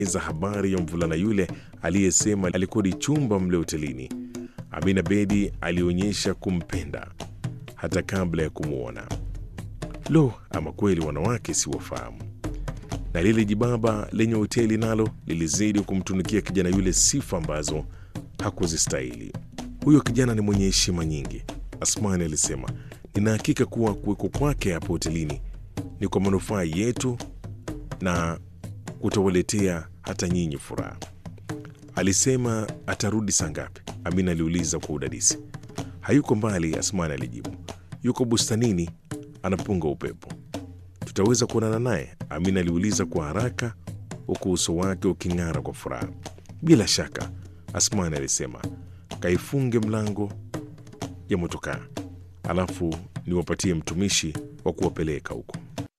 za habari ya mvulana yule aliyesema alikodi chumba mle hotelini. Amina Bedi alionyesha kumpenda hata kabla ya kumwona. Lo, ama kweli wanawake siwafahamu! Na lile jibaba lenye hoteli nalo lilizidi kumtunikia kijana yule sifa ambazo hakuzistahili. Huyo kijana ni mwenye heshima nyingi, Asmani alisema. Nina hakika kuwa kuweko kwake hapo hotelini ni kwa manufaa yetu na kutawaletea hata nyinyi furaha. Alisema atarudi saa ngapi? Amina aliuliza kwa udadisi. Hayuko mbali, Asmani alijibu. Yuko bustanini anapunga upepo. Tutaweza kuonana naye? Amina aliuliza kwa haraka, huku uso wake uking'ara kwa furaha. Bila shaka, Asmani alisema. Kaifunge mlango ya motokaa, alafu niwapatie mtumishi wa kuwapeleka huko.